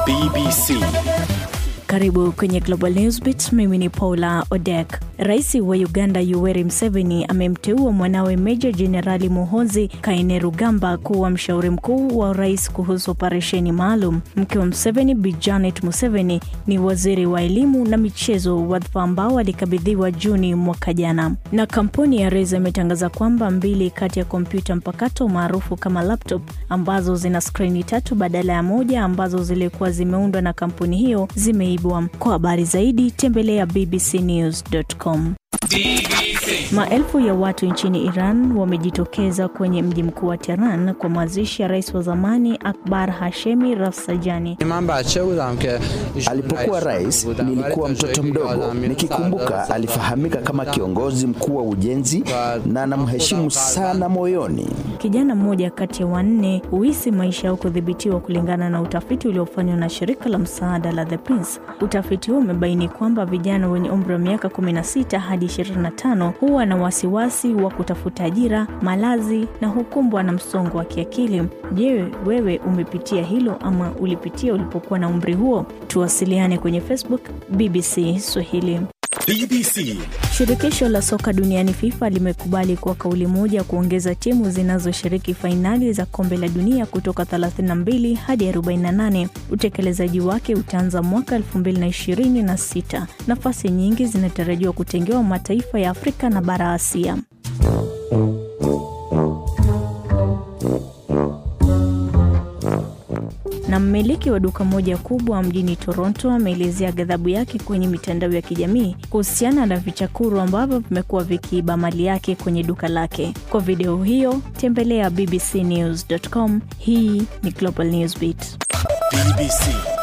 BBC. Karibu kwenye Global Newsbeat. Mimi ni Paula Odek. Rais wa Uganda Yoweri Museveni amemteua mwanawe Meja Jenerali Muhoozi Kainerugamba kuwa mshauri mkuu wa rais kuhusu operesheni maalum. Mke wa Museveni Bi Janet Museveni ni waziri wa elimu na michezo, wadhifa ambao alikabidhiwa Juni mwaka jana. Na kampuni ya Razer imetangaza kwamba mbili kati ya kompyuta mpakato maarufu kama laptop ambazo zina skrini tatu badala ya moja ambazo zilikuwa zimeundwa na kampuni hiyo zimeibwa. Kwa habari zaidi tembelea bbcnews.com. Maelfu ya watu nchini Iran wamejitokeza kwenye mji mkuu wa Tehran kwa mazishi ya rais wa zamani Akbar Hashemi Rafsanjani. Alipokuwa rais nilikuwa mtoto mdogo, nikikumbuka alifahamika kama kiongozi mkuu wa ujenzi na namheshimu sana moyoni. Kijana mmoja kati ya wanne huhisi maisha yao kudhibitiwa kulingana na utafiti uliofanywa na shirika la msaada la The Prince. Utafiti huo umebaini kwamba vijana wenye umri wa miaka 16 hadi 25 huwa na wasiwasi wa kutafuta ajira, malazi na hukumbwa na msongo wa kiakili. Je, wewe umepitia hilo ama ulipitia ulipokuwa na umri huo? Tuwasiliane kwenye Facebook BBC Swahili. BBC. Shirikisho la soka duniani FIFA limekubali kwa kauli moja kuongeza timu zinazoshiriki fainali za kombe la dunia kutoka 32 hadi 48. Utekelezaji wake utaanza mwaka 2026. Nafasi nyingi zinatarajiwa kutengewa mataifa ya Afrika na bara Asia. na mmiliki wa duka moja kubwa mjini Toronto ameelezea ghadhabu yake kwenye mitandao ya kijamii kuhusiana na vichakuru ambavyo vimekuwa vikiiba mali yake kwenye duka lake. Kwa video hiyo tembelea bbcnews.com. Hii ni Global Newsbeat. BBC.